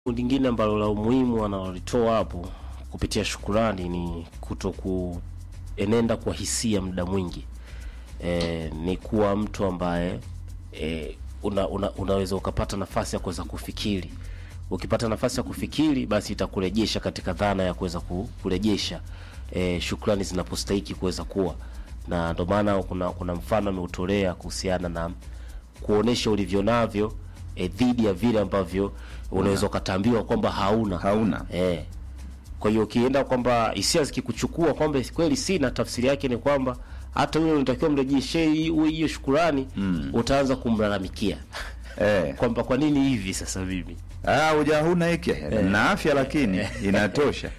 lingine ambalo la umuhimu analolitoa hapo kupitia shukurani ni kuto kuenenda kwa hisia muda mwingi e, ni kuwa mtu ambaye e, una, una, unaweza ukapata nafasi ya kuweza kufikiri ukipata nafasi ya kufikiri basi itakurejesha katika dhana ya kuweza ku- kurejesha e, shukrani zinapostahiki kuweza kuwa na ndio maana kuna, kuna mfano ameutolea kuhusiana na kuonesha ulivyo navyo e, dhidi ya vile ambavyo unaweza ukatambiwa kwamba hauna hauna Eh. Kwa hiyo ukienda kwamba hisia zikikuchukua kwamba kweli sina, tafsiri yake ni kwamba hata yule unatakiwa mrejeshee hiyo hiyo shukurani mm. utaanza kumlalamikia eh. kwamba kwa nini hivi sasa mimi Ah, uja huna hiki na afya lakini inatosha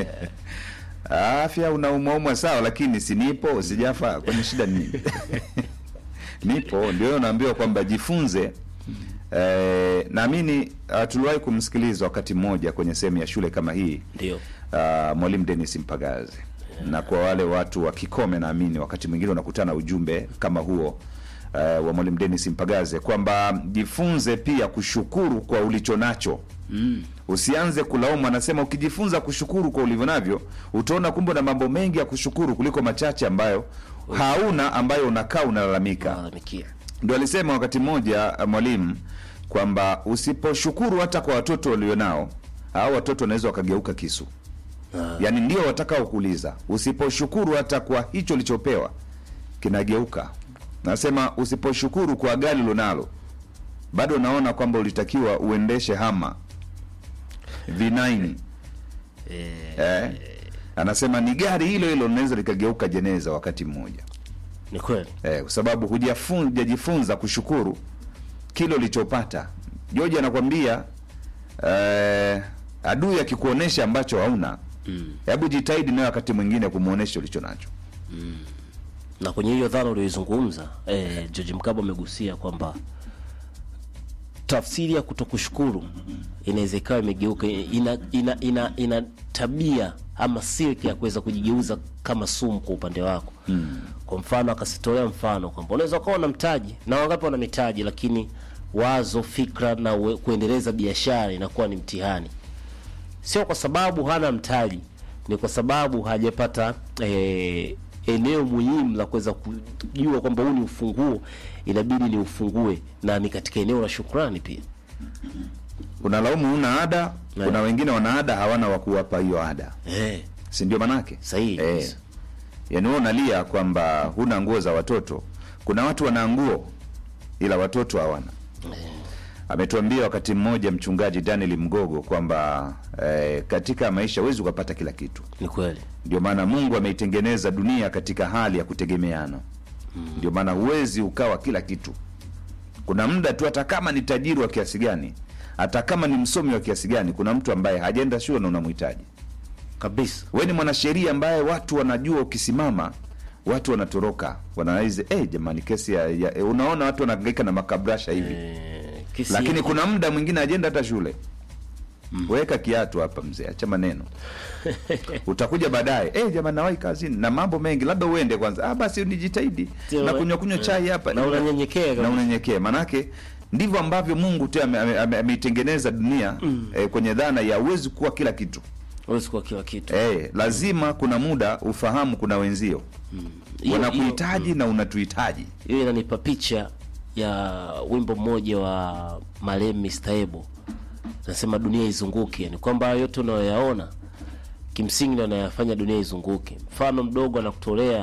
afya unaumwaumwa sawa, lakini si nipo sijafa, kwani shida ni nini? nipo, ndio naambiwa kwamba jifunze. Eh, naamini uh, tuliwahi kumsikiliza wakati mmoja kwenye sehemu ya shule kama hii ndio uh, mwalimu Dennis Mpagazi na kwa wale watu wa Kikome, naamini wakati mwingine unakutana ujumbe kama huo uh, wa mwalimu Dennis Mpagaze kwamba jifunze pia kushukuru kwa ulicho nacho mm. Usianze kulaumu. Anasema ukijifunza kushukuru kwa ulivyo navyo, utaona kumbe na mambo mengi ya kushukuru kuliko machache ambayo hauna, ambayo unakaa unalalamika. nalalamikia Ndio alisema wakati mmoja uh, mwalimu kwamba usiposhukuru hata kwa watoto walionao, hao watoto wanaweza wakageuka kisu yaani ndio watakao kuuliza. Usiposhukuru hata kwa hicho ulichopewa kinageuka. Nasema usiposhukuru kwa gari lonalo, bado naona kwamba ulitakiwa uendeshe hama V9 eh. Anasema ni gari hilo hilo linaweza likageuka jeneza wakati mmoja ni kweli eh, kwa sababu hujafun- hujajifunza kushukuru kile ulichopata. George anakwambia eh, adui akikuonesha ambacho hauna hebu jitahidi nawe wakati mwingine kumwonyesha ulicho nacho. na kwenye hiyo dhana ulioizungumza eh, George Mkabo amegusia kwamba tafsiri ya kutokushukuru inaweza ikawa imegeuka ina, ina, ina, ina tabia ama silki ya kuweza kujigeuza kama sumu kwa upande wako mm. Kwa mfano akasitolea mfano kwamba unaweza ukawa na mtaji na wangapi wana mitaji, lakini wazo, fikra na uwe- kuendeleza biashara inakuwa ni mtihani sio kwa sababu hana mtaji, ni kwa sababu hajapata eh, eneo muhimu la kuweza kujua kwamba huu ni ufunguo, inabidi ni ufungue, na ni katika eneo la shukrani pia. Unalaumu una ada, Eh. kuna wengine wana ada hawana wa kuwapa hiyo ada, Eh, si ndio manake? sahihi Eh, kabisa. yaani wewe unalia kwamba huna nguo za watoto, kuna watu wana nguo ila watoto hawana. Ametuambia wakati mmoja mchungaji Daniel Mgogo kwamba eh, katika maisha huwezi ukapata kila kitu. Ni kweli Ndio maana Mungu ameitengeneza dunia katika hali ya kutegemeana. Ndio maana huwezi ukawa kila kitu. Kuna muda tu, hata kama ni tajiri wa kiasi gani, hata kama ni msomi wa kiasi gani, kuna mtu ambaye hajaenda shule na unamhitaji. kabisa. Wewe ni mwanasheria ambaye watu wanajua ukisimama watu wanatoroka, wanaize eh, jamani, kesi ya, ya eh, unaona watu wanahangaika na makabrasha hivi Eh, kisi lakini kuna muda mwingine ajenda hata shule weka kiatu hapa mzee, acha maneno utakuja baadaye eh, jamani, nawahi kazini na mambo mengi, labda uende kwanza. Ah, basi nijitahidi Sio, na we- kunywa kunywa chai hapa na unanyenyekea na kabisa. unyenyekea, manake ndivyo ambavyo Mungu tu ame- ame- ame- ameitengeneza dunia eh, kwenye dhana ya uwezi kuwa kila kitu huwezi kuwa kila kitu. eh, lazima kuna muda ufahamu kuna wenzio Hiyo- wanakuhitaji na unatuhitaji hiyo inanipa picha ya wimbo mmoja wa marehemu Mr. Ebo nasema dunia izunguke, ni kwamba hayo yote unayoyaona kimsingi ndio anayafanya dunia izunguke. Mfano mdogo anakutolea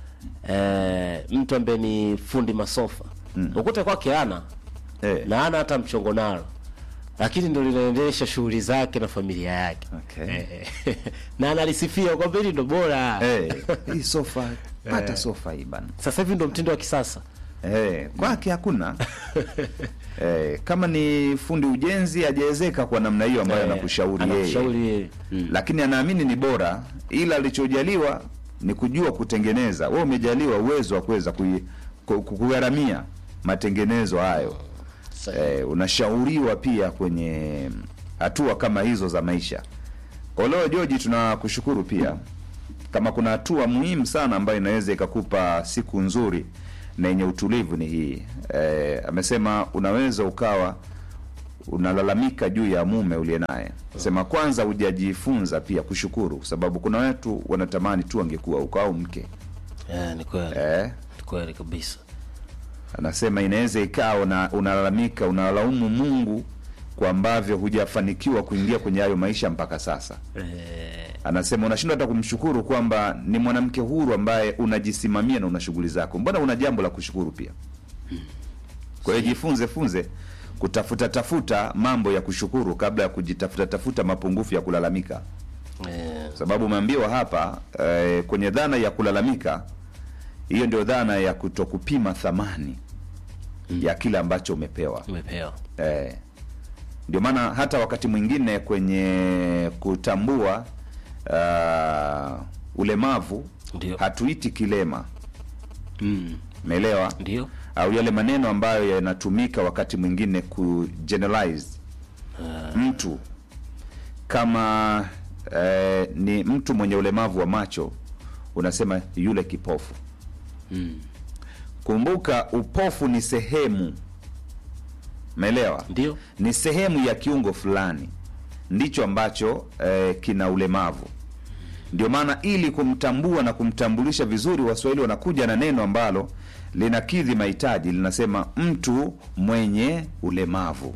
eh, mtu ambaye ni fundi masofa mm. ukute kwake ana eh. na ana hata mchongo nalo, lakini ndio linaendesha shughuli zake na familia yake Okay. eh, na analisifia kwamba hili ndo bora Eh, hii sofa pata sofa hii bana sasa hivi ndo mtindo wa kisasa Eh, kwake hakuna eh, kama ni fundi ujenzi hajawezeka kwa namna hiyo ambayo Eh, anakushauri yeye, anakushauri yeye. Mm. lakini anaamini ni bora, ila alichojaliwa ni kujua kutengeneza. Wewe umejaliwa uwezo wa kuweza kui- ku- ku- kugharamia matengenezo hayo. Sahihi. Eh, unashauriwa pia kwenye hatua kama hizo za maisha. Oleo George, tunakushukuru pia kama kuna hatua muhimu sana ambayo inaweza ikakupa siku nzuri na yenye utulivu ni hii. Eh, amesema unaweza ukawa unalalamika juu ya mume uliye naye sema kwanza hujajifunza pia kushukuru kwa sababu kuna watu wanatamani tu angekuwa huko au mke Eh, ni kweli eh, ni kweli kabisa anasema inaweza ikawa una, unalalamika unalaumu mungu kwa ambavyo hujafanikiwa kuingia kwenye hayo maisha mpaka sasa eh, anasema unashindwa hata kumshukuru kwamba ni mwanamke huru ambaye unajisimamia na una shughuli zako mbona una jambo la kushukuru pia kwa hiyo jifunze funze kutafuta tafuta mambo ya kushukuru kabla ya kujitafuta tafuta mapungufu ya kulalamika eh, sababu umeambiwa hapa eh, kwenye dhana ya kulalamika hiyo ndio dhana ya kutokupima thamani ya kile ambacho umepewa umepewa eh, ndio maana hata wakati mwingine kwenye kutambua uh, ulemavu Ndio. hatuiti kilema mm. umeelewa ndio au yale maneno ambayo yanatumika wakati mwingine ku generalize mtu kama eh, ni mtu mwenye ulemavu wa macho unasema yule kipofu mm. kumbuka upofu ni sehemu umeelewa ndio ni sehemu ya kiungo fulani ndicho ambacho eh, kina ulemavu ndio maana ili kumtambua na kumtambulisha vizuri waswahili wanakuja na neno ambalo linakidhi mahitaji linasema mtu mwenye ulemavu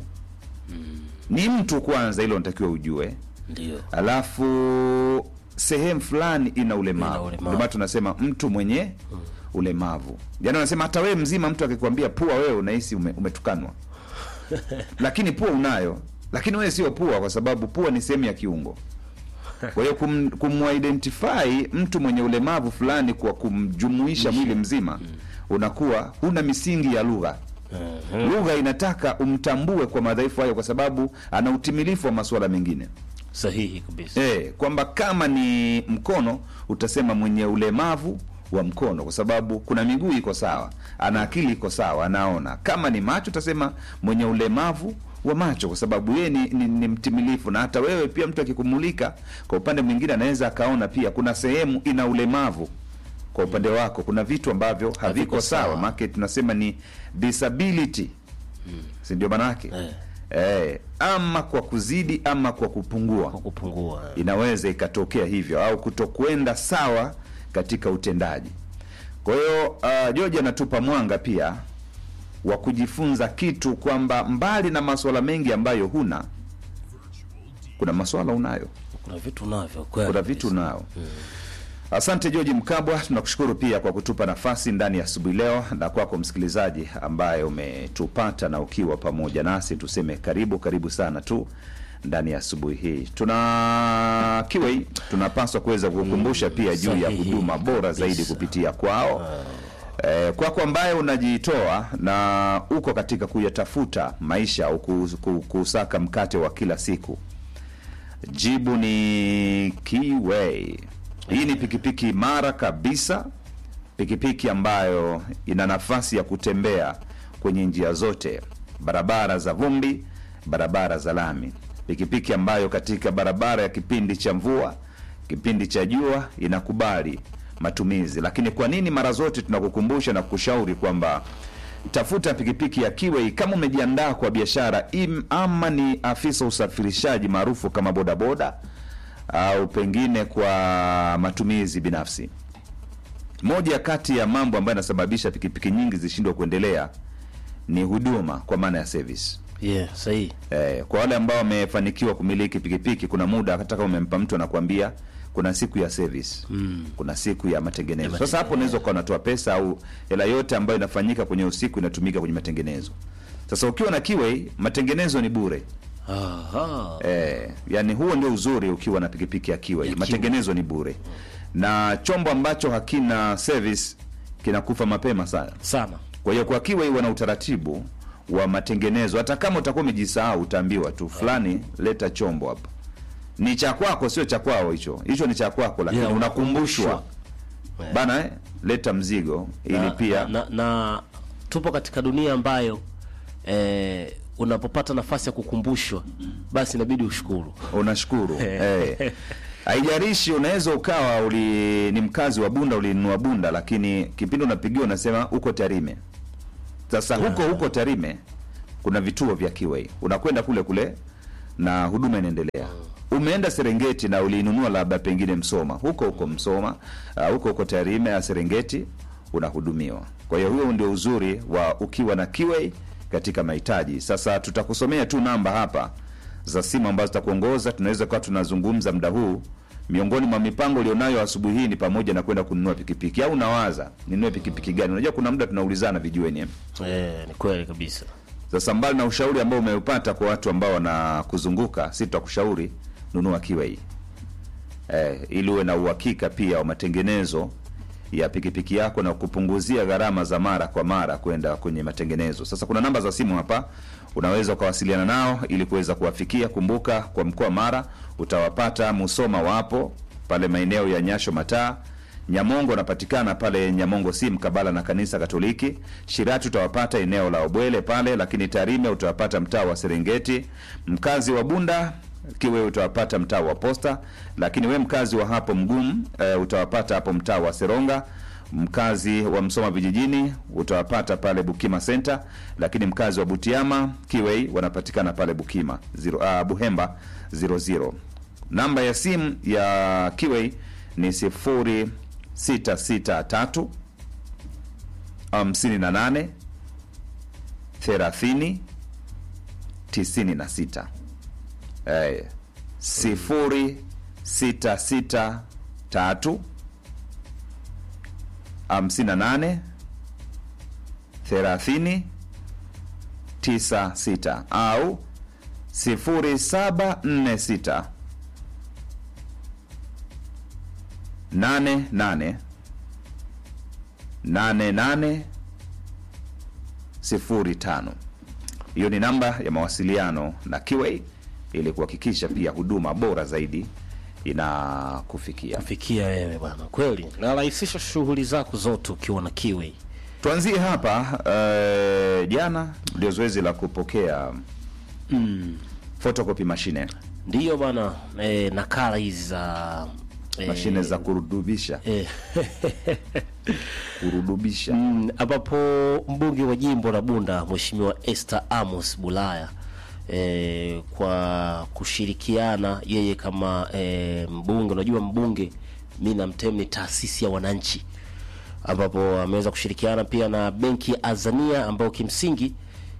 ni mtu kwanza hilo natakiwa ujue ndio alafu sehemu fulani ina Ina ulemavu ulemavu. ndio maana tunasema mtu mwenye ulemavu yaani wanasema hata wewe mzima mtu akikwambia pua wewe unahisi ume, umetukanwa lakini pua unayo lakini wewe sio pua kwa sababu pua ni sehemu ya kiungo kwa hiyo kum, kumuidentify mtu mwenye ulemavu fulani kwa kumjumuisha mwili mzima unakuwa huna misingi ya lugha Mhm. lugha inataka umtambue kwa madhaifu hayo kwa sababu ana utimilifu wa masuala mengine sahihi kabisa e, kwamba kama ni mkono utasema mwenye ulemavu wa mkono kwa sababu kuna miguu iko sawa ana akili iko sawa anaona kama ni macho utasema mwenye ulemavu wa macho kwa sababu yeye ni, ni, ni mtimilifu na hata wewe pia mtu akikumulika kwa upande mwingine anaweza akaona pia kuna sehemu ina ulemavu kwa upande wako kuna vitu ambavyo haviko Haviko sawa sawa. maake tunasema ni disability si ndio maanake Eh. eh, ama kwa kuzidi ama kwa kupungua kwa kupungua inaweza ikatokea hivyo au kutokwenda sawa katika utendaji kwa hiyo uh, george anatupa mwanga pia wa kujifunza kitu kwamba mbali na maswala mengi ambayo huna kuna maswala unayo kuna vitu navyo kweli kuna vitu kabisa. unao asante george mkabwa tunakushukuru pia kwa kutupa nafasi ndani ya asubuhi leo na kwako msikilizaji ambaye umetupata na ukiwa pamoja nasi tuseme karibu karibu sana tu ndani ya asubuhi hii tuna kiwei tunapaswa kuweza kukumbusha pia juu ya sahihi huduma bora zaidi kabisa. kupitia kwao Eh, kwako ambaye unajitoa na uko katika kuyatafuta maisha au kus- ku- kusaka mkate wa kila siku jibu ni Keyway. Hii ni pikipiki imara kabisa, pikipiki ambayo ina nafasi ya kutembea kwenye njia zote, barabara za vumbi, barabara za lami, pikipiki ambayo katika barabara ya kipindi cha mvua, kipindi cha jua inakubali matumizi. Lakini kwa nini mara zote tunakukumbusha na kukushauri kwamba tafuta pikipiki ya Kiwei kama umejiandaa kwa biashara im- ama ni afisa usafirishaji maarufu kama bodaboda au pengine kwa matumizi binafsi. Moja kati ya mambo ambayo yanasababisha pikipiki nyingi zishindwe kuendelea ni huduma kwa maana ya service. yeah sahihi Eh, kwa wale ambao wamefanikiwa kumiliki pikipiki, kuna muda hata kama umempa mtu anakuambia kuna siku ya service mm. kuna siku ya matengenezo. Ya Sasa hapo matengenezo. unaweza ukawa unatoa pesa au hela yote ambayo inafanyika kwenye usiku inatumika kwenye matengenezo. Sasa ukiwa na Kiwei, matengenezo ni bure. Aha. Eh, yani huo ndio uzuri ukiwa na pikipiki ya Kiwei, Ya matengenezo ni bure, na chombo ambacho hakina service kinakufa mapema sana. sana Kwa hiyo kwa Kiwei wana utaratibu wa matengenezo. Hata kama utakuwa umejisahau, utaambiwa tu fulani, leta chombo hapa. Ni cha kwako, sio cha kwao hicho. Hicho ni cha kwako, lakini Yeah, unakumbushwa bana, eh, leta mzigo ili na, pia na, na tupo katika dunia ambayo eh, unapopata nafasi ya kukumbushwa basi inabidi ushukuru unashukuru eh. Haijalishi, unaweza ukawa uli ni mkazi wa Bunda, ulinunua Bunda, lakini kipindi unapigiwa unasema uko Tarime. Sasa huko huko Tarime kuna vituo vya Kiway, unakwenda kule kule na huduma inaendelea. Umeenda Serengeti na uliinunua labda pengine Msoma, huko huko Msoma, uh, huko huko Tarime ya Serengeti unahudumiwa. Kwa hiyo huo ndio uzuri wa ukiwa na Kiway katika mahitaji. Sasa tutakusomea tu namba hapa za simu ambazo zitakuongoza. Tunaweza kuwa tunazungumza muda huu. Miongoni mwa mipango ulionayo asubuhi hii ni pamoja na kwenda kununua pikipiki, au unawaza ninunue pikipiki gani? Unajua kuna muda tunaulizana vijueni eh? Eh, ni kweli kabisa. Sasa mbali na ushauri ambao umeupata kwa watu ambao wanakuzunguka, si tutakushauri nunua Kiway eh, ili uwe na uhakika pia wa matengenezo ya pikipiki yako na kupunguzia gharama za mara kwa mara kwenda kwenye matengenezo. Sasa kuna namba za simu hapa, unaweza ukawasiliana nao ili kuweza kuwafikia. Kumbuka kwa mkoa Mara utawapata Musoma, wapo pale maeneo ya Nyasho Mataa Nyamongo wanapatikana pale Nyamongo si mkabala na kanisa Katoliki. Shirati utawapata eneo la Obwele pale, lakini Tarime utawapata mtaa wa Serengeti. Mkazi wa Bunda Kiwe utawapata mtaa wa Posta, lakini we mkazi wa hapo Mgumu e, utawapata hapo mtaa wa Seronga. Mkazi wa Msoma vijijini utawapata pale Bukima Center, lakini mkazi wa Butiama Kiwei wanapatikana pale Bukima zero, uh, Buhemba 00. Namba ya simu ya Kiwei ni sifuri sita sita tatu hamsini na nane thelathini tisini na sita eh, sifuri sita sita tatu hamsini na nane thelathini tisa sita au sifuri saba nne sita nane nane nane nane sifuri tano. Hiyo ni namba ya mawasiliano na Kiway ili kuhakikisha pia huduma bora zaidi inakufikia. Fikia wewe bwana, kweli narahisisha shughuli zako zote ukiwa na Kiway. Tuanzie hapa eh, jana ndio zoezi la kupokea photocopy mashine Ndiyo bwana, eh, nakala hizi za eh, mashine za kurudubisha eh, kurudubisha Mm, ambapo mbunge wa jimbo la Bunda Mheshimiwa Esther Amos Bulaya e, kwa kushirikiana yeye kama e, mbunge, unajua mbunge mi namtem ni taasisi ya wananchi, ambapo ameweza kushirikiana pia na benki ya Azania ambayo kimsingi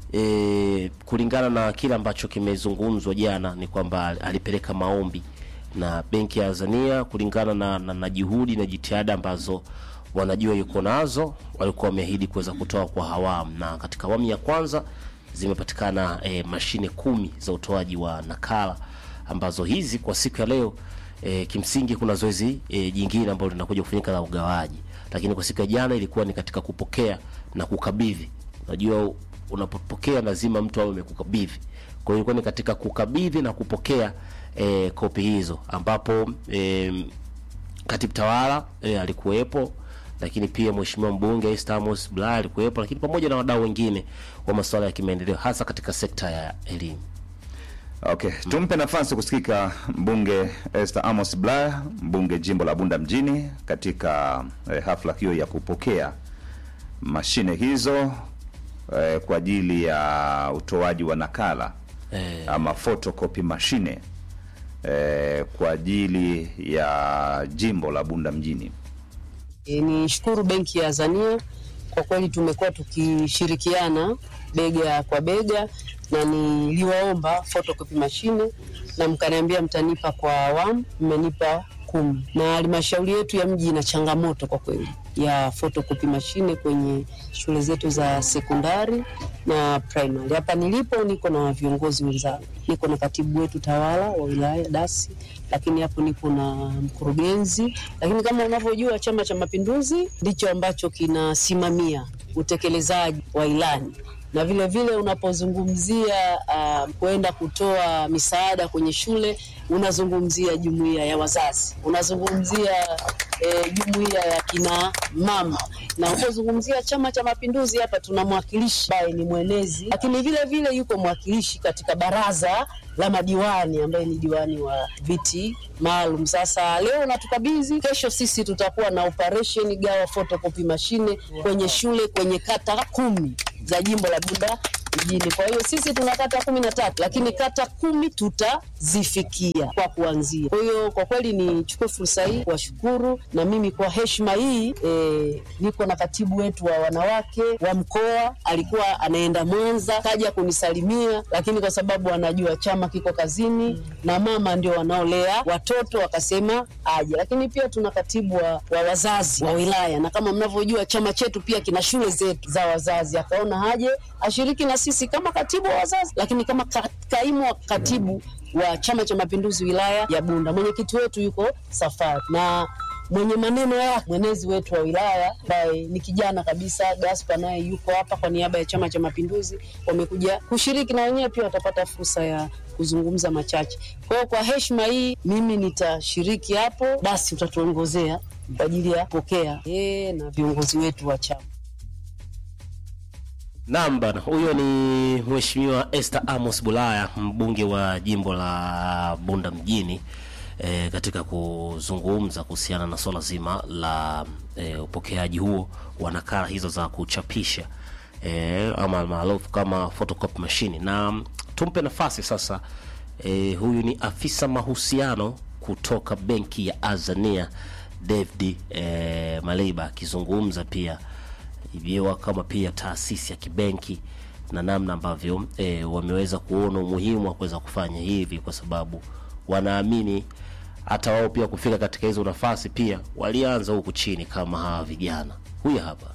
e, kulingana na kile ambacho kimezungumzwa jana ni kwamba alipeleka maombi na benki ya Azania kulingana na, na, na juhudi na jitihada ambazo wanajua yuko nazo, walikuwa wameahidi kuweza kutoa kwa awamu, na katika awamu ya kwanza zimepatikana e, mashine kumi za utoaji wa nakala ambazo hizi kwa siku ya leo e, kimsingi kuna zoezi e, jingine ambalo linakuja kufanyika la ugawaji, lakini kwa siku ya jana ilikuwa ni katika kupokea na kukabidhi. Unajua, unapopokea lazima mtu awe amekukabidhi. Kwa hiyo ilikuwa ni katika kukabidhi na kupokea e, kopi hizo ambapo e, katibu tawala e, alikuwepo lakini pia mheshimiwa mbunge Esther Amos Bulaya alikuwepo, lakini pamoja na wadau wengine wa masuala ya kimaendeleo hasa katika sekta ya elimu. Okay, tumpe nafasi kusikika mbunge Esther Amos Bulaya, mbunge jimbo la Bunda mjini katika eh, hafla hiyo ya kupokea mashine hizo eh, kwa ajili ya utoaji wa nakala Eh, ama photocopy mashine eh, kwa ajili ya jimbo la Bunda mjini. E, ni shukuru benki ya Azania kwa kweli, tumekuwa tukishirikiana bega kwa bega, na niliwaomba photocopy mashine na mkaniambia mtanipa kwa awamu, mmenipa kumi, na halmashauri yetu ya mji ina changamoto kwa kweli ya photocopy mashine kwenye shule zetu za sekondari na primary. Hapa nilipo niko na viongozi wenzangu, niko na katibu wetu tawala wa wilaya dasi, lakini hapo nipo na mkurugenzi. Lakini kama unavyojua, Chama cha Mapinduzi ndicho ambacho kinasimamia utekelezaji wa ilani na vile vile unapozungumzia uh, kwenda kutoa misaada kwenye shule unazungumzia jumuiya ya wazazi, unazungumzia eh, jumuiya ya kina mama, na unapozungumzia Chama cha Mapinduzi hapa tuna mwakilishi ambaye ni mwenezi, lakini vile vile yuko mwakilishi katika baraza la madiwani ambaye ni diwani wa viti maalum. Sasa leo natukabidhi, kesho sisi tutakuwa na operation gawa photocopy mashine kwenye shule kwenye kata kumi za jimbo la Bunda mjini. Kwa hiyo sisi tuna kata kumi na tatu, lakini kata kumi tutazifikia kwa kuanzia. Kwa hiyo kwa kweli nichukue fursa hii kuwashukuru, na mimi kwa heshima hii e, niko na katibu wetu wa wanawake wa mkoa, alikuwa anaenda Mwanza, kaja kunisalimia, lakini kwa sababu anajua chama kiko kazini na mama ndio wanaolea watoto, wakasema aje. Lakini pia tuna katibu wa, wa wazazi wa wilaya, na kama mnavyojua chama chetu pia kina shule zetu za wazazi, akaona haje ashiriki na sisi kama katibu wa wazazi, lakini kama ka, kaimu wa katibu wa Chama cha Mapinduzi wilaya ya Bunda. Mwenyekiti wetu yuko safari na mwenye maneno yake mwenezi wetu wa wilaya ambaye ni kijana kabisa Gaspar, naye yuko hapa kwa niaba ya Chama cha Mapinduzi. Wamekuja kushiriki na wenyewe pia watapata fursa ya kuzungumza machache. Kwa hiyo kwa heshima hii mimi nitashiriki hapo, basi utatuongozea kwa ajili ya kupokea yeye na viongozi wetu wa chama. Naam bana, huyo ni Mheshimiwa Esther Amos Bulaya, mbunge wa jimbo la Bunda mjini e, katika kuzungumza kuhusiana na swala zima la e, upokeaji huo wa nakala hizo za kuchapisha e, ama maarufu kama photocopy machine. Na tumpe nafasi sasa e, huyu ni afisa mahusiano kutoka benki ya Azania David e, Maliba akizungumza pia hivyo kama pia taasisi ya kibenki na namna ambavyo e, wameweza kuona umuhimu wa kuweza kufanya hivi, kwa sababu wanaamini hata wao pia kufika katika hizo nafasi pia walianza huku chini kama hawa vijana. Huyu hapa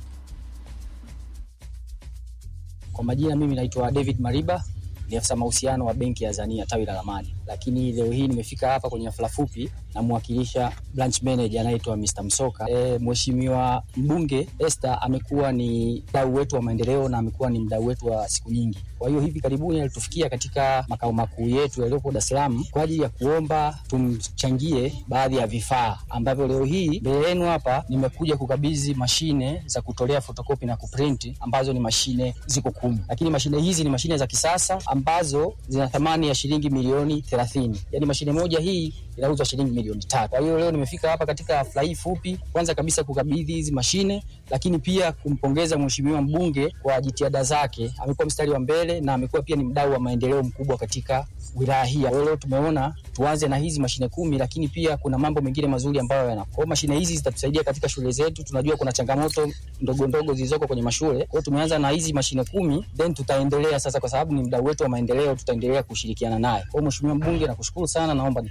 Kwa majina mimi naitwa David Mariba, ni afisa mahusiano wa benki ya Azania tawi la Ramadi, lakini leo hii nimefika hapa kwenye hafla fupi namwakilisha branch manager anaitwa Mr. Msoka. E, Mheshimiwa mbunge Esther amekuwa ni mdau wetu wa maendeleo na amekuwa ni mdau wetu wa siku nyingi. Kwa hiyo hivi karibuni alitufikia katika makao makuu yetu yaliyopo Dar es Salaam kwa ajili ya kuomba tumchangie baadhi ya vifaa ambavyo leo hii mbele yenu hapa nimekuja kukabidhi mashine za kutolea fotokopi na kuprinti ambazo ni mashine ziko kumi, lakini mashine hizi ni mashine za kisasa ambazo zina thamani ya shilingi milioni thelathini. Yaani mashine moja hii inauzwa shilingi milioni tatu. Kwa hiyo leo nimefika hapa katika hafla hii fupi, kwanza kabisa kukabidhi hizi mashine, lakini pia kumpongeza mheshimiwa mbunge kwa jitihada zake. Amekuwa mstari wa mbele na amekuwa pia ni mdau wa maendeleo mkubwa katika wilaya hii. Kwa hiyo leo tumeona tuanze na hizi mashine kumi, lakini pia kuna mambo mengine mazuri ambayo yana. Kwa hiyo mashine hizi zitatusaidia katika shule zetu. Tunajua kuna changamoto ndogo ndogo zilizoko kwenye mashule. Kwa hiyo tumeanza na hizi mashine kumi, then tutaendelea sasa, kwa sababu ni mdau wetu wa maendeleo, tutaendelea kushirikiana naye. Kwa hiyo mheshimiwa mbunge, nakushukuru sana, naomba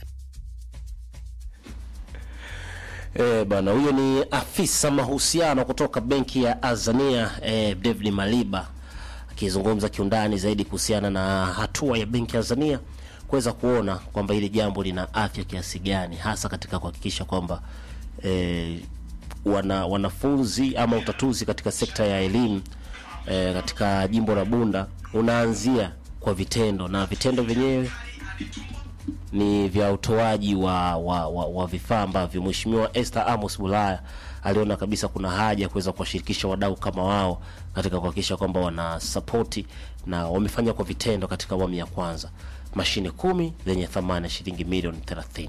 E, bana huyo ni afisa mahusiano kutoka benki ya Azania e, David Maliba akizungumza kiundani zaidi kuhusiana na hatua ya benki ya Azania kuweza kuona kwamba hili jambo lina afya kiasi gani, hasa katika kuhakikisha kwamba e, wana, wanafunzi ama utatuzi katika sekta ya elimu e, katika jimbo la Bunda unaanzia kwa vitendo na vitendo vyenyewe ni vya utoaji wa, wa, wa, wa vifaa ambavyo Mheshimiwa Esther Amos Bulaya aliona kabisa kuna haja ya kuweza kuwashirikisha wadau kama wao katika kuhakikisha kwamba wana sapoti na wamefanya kwa vitendo katika awamu ya kwanza mashine kumi zenye thamani ya shilingi milioni 30.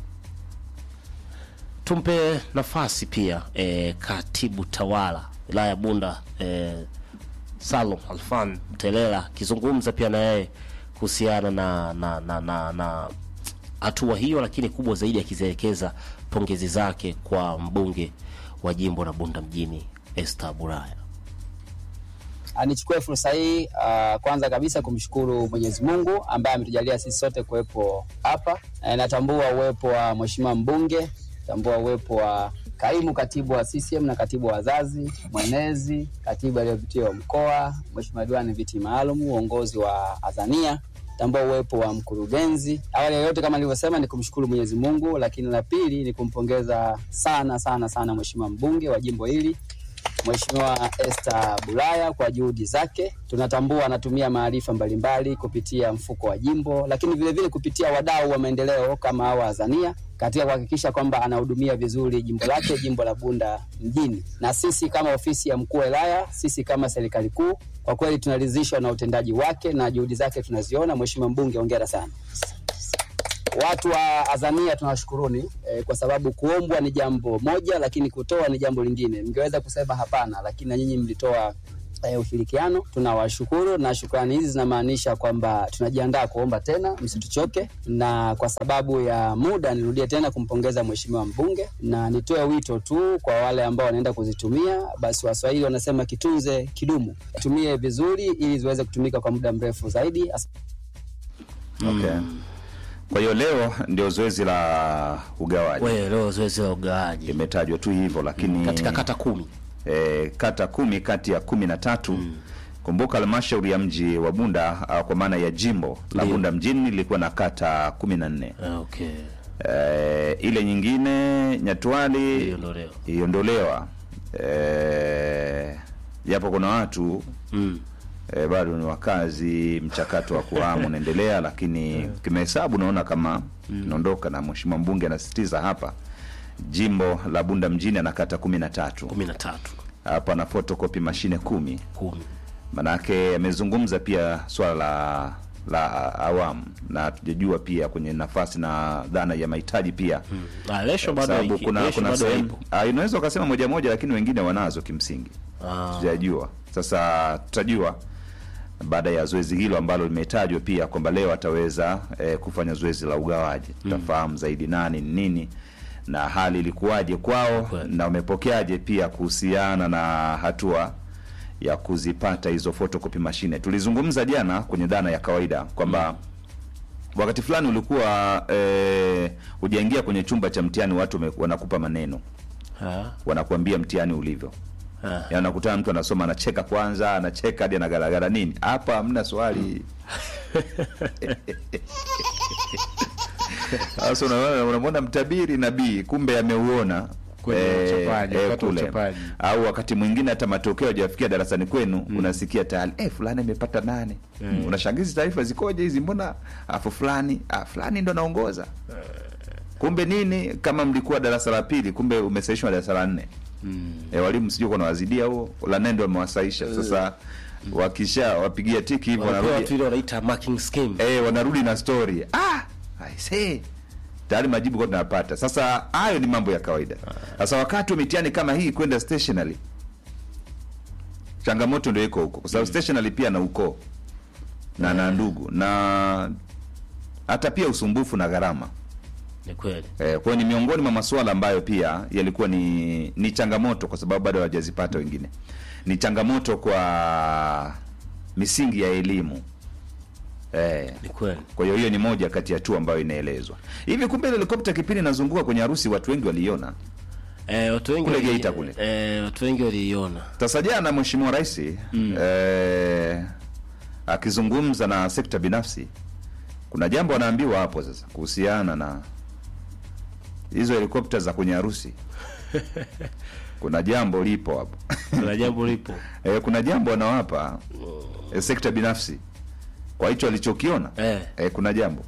Tumpe nafasi pia e, katibu tawala wilaya ya Bunda e, Salum Alfan Mtelela akizungumza pia na yeye kuhusiana na na na na, na hatua hiyo, lakini kubwa zaidi akizielekeza pongezi zake kwa mbunge wa jimbo la Bunda mjini Esther Bulaya. Nichukue fursa hii uh, kwanza kabisa kumshukuru Mwenyezi Mungu ambaye ametujalia sisi sote kuwepo hapa. E, natambua uwepo wa mheshimiwa mbunge, natambua uwepo wa kaimu katibu wa CCM na katibu wa wazazi, mwenezi, katibu aliyopitia wa mkoa, mheshimiwa diwani viti maalum, uongozi wa Azania tambua uwepo wa mkurugenzi. Awali ya yote, kama nilivyosema, ni kumshukuru Mwenyezi Mungu, lakini la pili ni kumpongeza sana sana sana mheshimiwa mbunge wa jimbo hili Mheshimiwa Esther Bulaya kwa juhudi zake. Tunatambua anatumia maarifa mbalimbali kupitia mfuko wa jimbo, lakini vilevile vile kupitia wadau wa maendeleo kama hawa Azania katika kuhakikisha kwamba anahudumia vizuri jimbo lake, jimbo la Bunda mjini. Na sisi kama ofisi ya mkuu wa wilaya, sisi kama serikali kuu, kwa kweli tunaridhishwa na utendaji wake na juhudi zake tunaziona. Mheshimiwa mbunge, hongera sana. Watu wa Azania tunawashukuruni eh, kwa sababu kuombwa ni jambo moja, lakini kutoa ni jambo lingine. Mngeweza kusema hapana, lakini na nyinyi mlitoa e, ushirikiano. Tunawashukuru na shukrani hizi zinamaanisha kwamba tunajiandaa kuomba tena, msituchoke. Na kwa sababu ya muda, nirudie tena kumpongeza mheshimiwa mbunge na nitoe wito tu kwa wale ambao wanaenda kuzitumia, basi Waswahili wanasema kitunze kidumu, tumie vizuri ili ziweze kutumika kwa muda mrefu zaidi. As Okay. Kwa hiyo leo ndio zoezi la ugawaji we leo zoezi la ugawaji limetajwa tu hivyo, lakini katika kata kumi e, kata kumi kati ya kumi na tatu kumbuka halmashauri ya mji wa Bunda ah, kwa maana ya jimbo la Ndio. Bunda mjini lilikuwa na kata kumi na nne Ah, okay e, ile nyingine Nyatwali Iliondolewa. iliondolewa e, japo kuna watu mm. e, bado ni wakazi, mchakato wa kuhama unaendelea, lakini kimahesabu naona kama inaondoka, na mheshimiwa mbunge anasisitiza hapa jimbo la Bunda mjini ana kata kumi na tatu kumi na tatu hapa na photocopy mashine kumi kumi manake amezungumza pia swala la la awamu na tujajua pia kwenye nafasi na dhana ya mahitaji pia Ah, lesho Kwa bado sababu iki- kuna lesho kuna bado sehemu ipo ah, unaweza ukasema moja moja lakini wengine wanazo kimsingi Ah, tujajua sasa tutajua baada ya zoezi hilo ambalo limetajwa pia kwamba leo ataweza eh, kufanya zoezi la ugawaji tutafahamu zaidi nani ni nini na hali ilikuwaje kwao Kweli. na wamepokeaje pia kuhusiana na hatua ya kuzipata hizo photocopy mashine tulizungumza jana kwenye dhana ya kawaida kwamba wakati fulani ulikuwa eh, hujaingia kwenye chumba cha mtihani watu wame- wanakupa maneno ah, wanakuambia mtihani ulivyo ah. Yaani unakutana mtu anasoma anacheka kwanza anacheka hadi anagaragara nini hapa hamna swali sasa unaona- unamwona mtabiri nabii kumbe ameuona Kwenye uchapaji, wakati wa uchapaji. au wakati mwingine hata matokeo hajafikia darasani kwenu unasikia tayari eh, fulani amepata nane mm. unashangizi taarifa zikoje hizi mbona afu fulani ah, fulani ndo anaongoza kumbe nini kama mlikuwa darasa la pili kumbe umesaishwa darasa la nne e, walimu sijui kuwa nawazidia huo la nne ndo wamewasaisha sasa wakisha wapigia tiki hivyo Wanapewa watu wanarudi ile wanaita marking scheme eh, wanarudi na story ah I say tayari majibu kwa tunapata sasa hayo ni mambo ya kawaida sasa wakati wa mitihani kama hii kwenda stationary changamoto ndio iko huko kwa sababu stationary pia na ukoo na na ndugu na hata pia usumbufu na gharama ni kweli Eh, kwa hiyo ni miongoni mwa masuala ambayo pia yalikuwa ni ni changamoto kwa sababu bado hawajazipata wengine. Ni changamoto kwa misingi ya elimu. Eh, ni kweli kwa hiyo hiyo ni moja kati ya tu ambayo inaelezwa. Hivi kumbe ile helikopta kipindi inazunguka kwenye harusi watu wengi waliiona. eh, watu wengi Kule wali- Geita kule. eh, watu wengi waliiona Sasa jana Mheshimiwa Rais eh, akizungumza na sekta binafsi kuna jambo anaambiwa hapo sasa kuhusiana na hizo helikopta za kwenye harusi. kuna jambo lipo hapo. kuna jambo lipo eh, kuna jambo anawapa eh, sekta binafsi kwa hicho alichokiona eh. eh, kuna jambo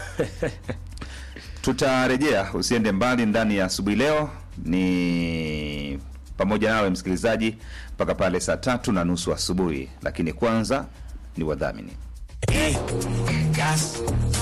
tutarejea usiende mbali ndani ya asubuhi leo ni pamoja nawe msikilizaji mpaka pale saa tatu na nusu asubuhi lakini kwanza ni wadhamini gas